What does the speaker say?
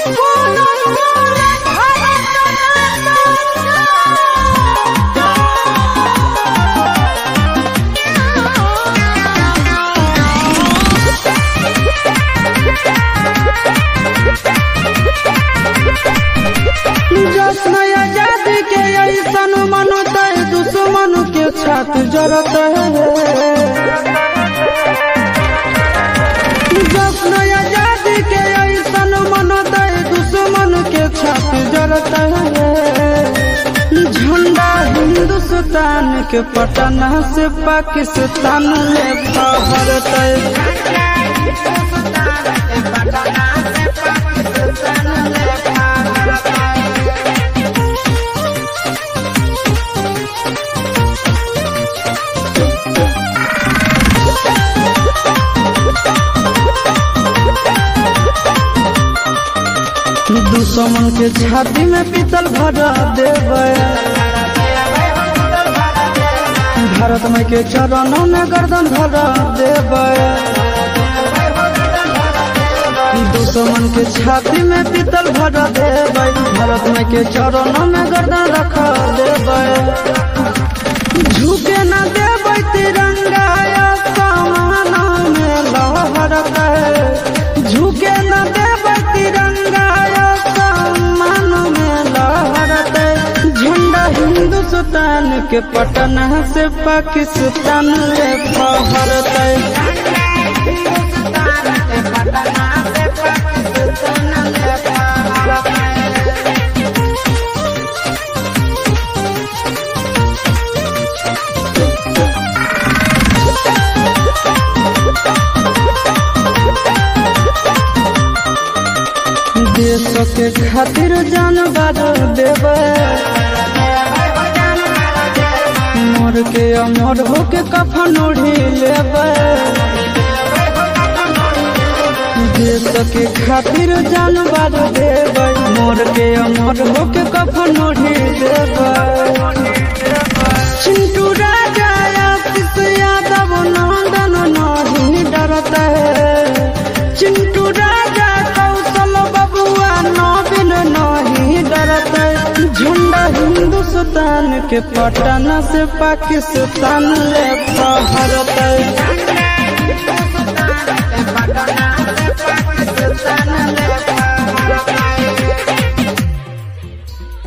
जश्न आजादी के ऐसन मनते दुश्मन के छात जरत है जश्न आजादी के ऐसन मनते दुश्मन के छात जरत है झंडा हिंदुस्तान के पटना से पाकिस्तान ले फहरत दुश्मन के छाती में पीतल भरा देवे भारत में के चरणों में गर्दन भरा देवे दुश्मन के छाती में पीतल भरा देवे भारत में के चरणों में गर्दन रखा देवे झुके न देवे तिरंगा आसमान में लहरत है झुके न देवे तिरंगा आसमान में लहरत है झंडा हिंदुस्तान के पटना से पाकिस्तान ले फहरत है देश के खातिर जान बार देवे मोर के अमर होके कफन ओढ़ी लेवे देश के खातिर जान बार देवे मोर के अमर होके कफन ओढ़ी लेवे चिंटू राजा आशीष यादव नंदन नहीं डरता है चिंटू राजा कौशल बबुआ नवीन नहीं डरत झंडा हिंदुस्तान के पटना से पाकिस्तान ले फहरत